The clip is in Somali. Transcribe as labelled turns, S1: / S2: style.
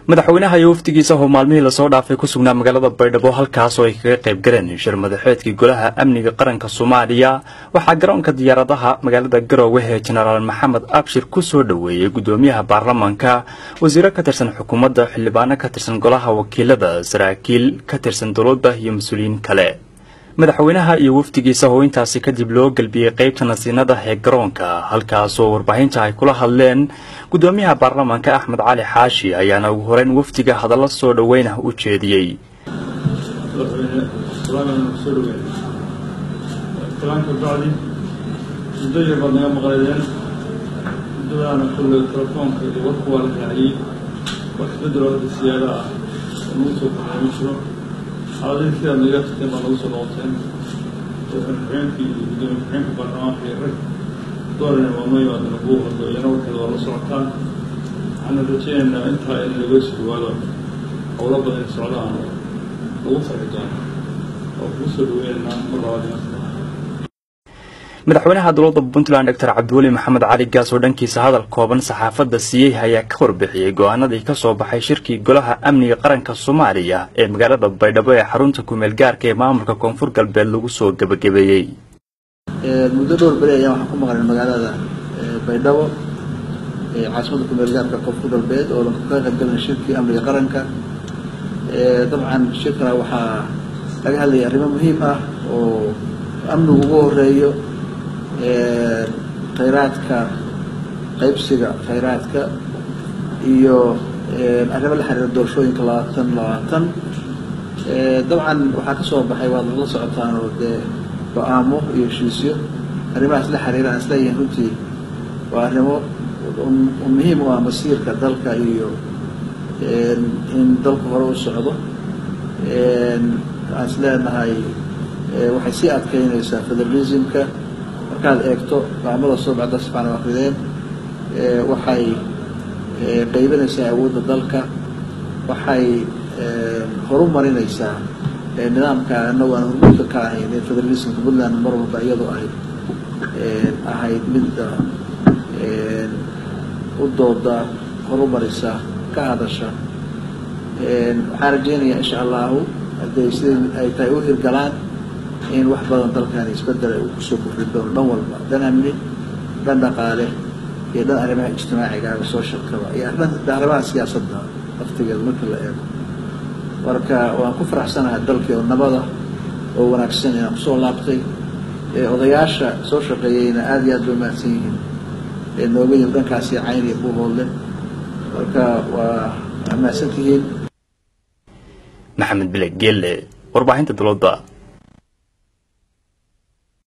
S1: madaxweynaha iyo wafdigiisa oo maalmihii lasoo dhaafay ku sugnaa magaalada baydhabo halkaasoo ay kaga qayb galeen shir madaxeedkii golaha amniga qaranka soomaaliya waxaa garoonka diyaaradaha magaalada garoowe ee jenaraal maxamed abshir ku soo dhoweeyey gudoomiyaha baarlamaanka wasiiro ka tirsan xukuumadda xildhibaano ka tirsan golaha wakiilada saraakiil ka tirsan dowladda iyo mas-uuliyiin kale madaxweynaha iyo wafdigiisa oo intaasi kadib loo gelbiyey qaybta nasiinada ee garoonka halkaasoo warbaahinta ay kula hadleen gudoomiyaha baarlamaanka axmed cali xaashi ayaana ugu horeyn wafdiga hadallo soo dhoweynah u jeediyey
S2: muddo yar baad naga maqlaydeen muddadaana kulle telefoonka iyo warku waa la raaciyey wax isbedelo hadda siyaada ah oo nagu soo kordhay ma jiro xaaladii sidaad naga tagteen baa nagu soo noqoteen madaxweynkii iyo gudoomiye ku-xigeenka baarlamaanka iyo rag doorana waa noo yimaadana kuu hadlo iyana warkeeda waa la socotaan waxaana rajaynaynaa intaa in laga sii dhawaado howlo badan in socdaan oo lagu farxi doono oo kugu soo dhaweynaynaa mar labaad
S1: madaxweynaha dowladda puntland doctor cabdiweli maxamed cali gaas oo dhankiisa hadal kooban saxaafadda siiyey ayaa ka warbixiyey go-aanadii ka soo baxay shirkii golaha amniga qaranka soomaaliya ee magaalada baydhabo ee xarunta kumeel gaarka ee maamulka koonfur galbeed lagu soo gebagabeeyey
S3: muddo dhowr beri ayaan waxaan ku maqlay magaalada baydhabo caasimadda kumeel gaarka koonfur galbeed oo ka qaybgalanay shirkii amniga qaranka dabcan shirkana waxaa laga hadlayay arrimo muhiim ah oo amnigu ugu horeeyo khayraadka qaybsiga khayraadka iyo arrimo la xiriira doorashooyinka labaatan labaatan dabcan waxaa ka soo baxay waad la socotaan oo dee go-aamo iyo heshiisyo arrimahaas la xiriira aan isleeyahin runtii waa arrimo muhiim u ah masiirka dalka iyo in dalku hore u socdo aan isleenahay waxay sii adkeynaysaa federalismka markaad eegto go-aamada soo baxda sifaan akrideen waxay qaybinaysaa awoodda dalka waxay horumarinaysaa nidaamka anagu aan hormuudka ka ahayn ee federalismka puntland mar walba iyadoo ay ahayd midda u dooda horumarisa ka hadasha waxaan rajeynayaa insha allahu hadday sidai ay tahay u hirgalaan in wax badan dalkani isbedel uu kusoo kordhin doono dhan walba dhan amni dhan dhaqaale iyo dhan arrimaha ijtimaaciga socialkaba iyo arrimaha siyaasadda waqtigeeda marka la eego marka waan ku faraxsanahay dalkii oo nabada oo wanaagsan inaan kusoo laabtay odayaasha soo shaqeeyeyna aada iyo aad bay mahadsan yihiin nooga yim dhankaasi cayn iyo buuhoodle marka waa mahadsan tihiin
S1: maxamed bile geelle warbaahinta dowladda